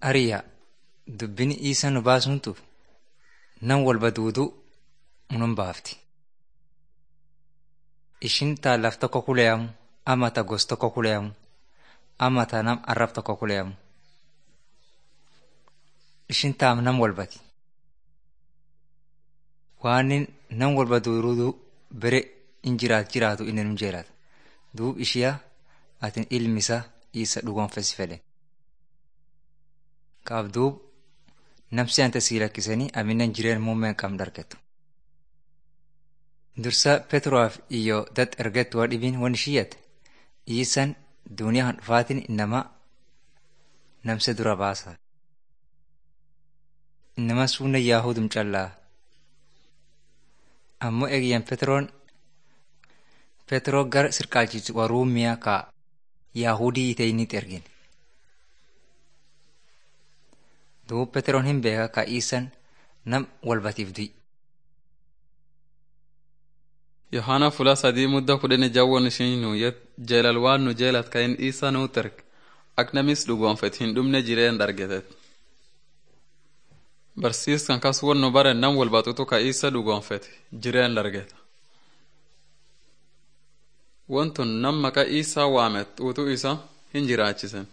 Ariyaa dubbin isa nu baasuntu nam walba duuduu nun baafti. Ishin taa laf tokko kuleyamu ama ta gos tokko kuleyamu ama ta nam arrab tokko kuleyamu. Ishin taam nam walbati. Waanin nam walba duuduu bere in jiraat jiraatu inni nun jeelata. Duub ishiyaa atin ilmisa isa dhugoonfesi fedhe. Kaaf duub namsi ante sii lakkisanii aminen jireen muummeen qabn dargettu. Dursa Petroaf iyo dat ergettu waa dhibiin wan ishiyyate iisan duniyaa han dhufaatin innama namse dura baasa. Innama suunna yaahudum callaa. Ammoo eegiyyan Petroon Petroo gara sirqaalchisu waruumiyaa ka yaahudii iteyinit ergin. Duub Petroon hin beeka ka iisan nam walbatiif du'i. Yohaana fula sadii mudda kudhani jawwon ishin nuuyet jeelal waan nu jeelat ka in isa nuu terg ak namis dhugoonfet hin dhumne jireen dargetet. Barsiiskan kas won nu baren nam walbatutu ka isa dhugoonfet jireen dargeta. Wantun nam maqa isaa waamet xuutu isa hin jiraachisen.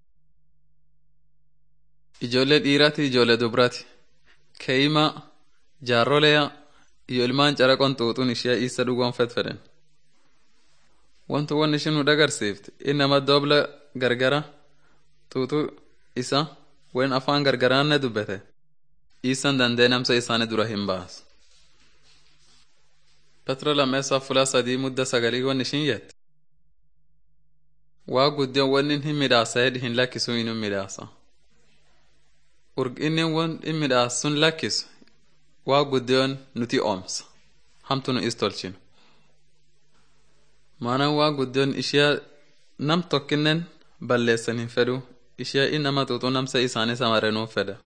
Ijoollee dhiirati ijoollee dubrati keeyima jaarroleya iyo ilmaan caraqon xuuxuun ishee isa dhugoonfet fedhen. Wantu wan ishin nu dagarsiifte innama doobla gargara xuuxu isa wen afaan gargaraanne dubbete isan dandee namsa isaani dura hin baas. Petro lammeessaa fula sadii mudda sagalii wan ishin yette. Waa guddion wannin hin midhaasa hedhi hin lakkisu inuu midhaasa. Urginni won in midhaas sun lakkisu waa guddion nuti oomsa. Hamtu nu is tolchinu. Maanaan waa guddion ishiyaa nam tokkinnen balleessan hin fedhu ishiyaa innama xuuxuu namsa isaanii samarenuu fedha.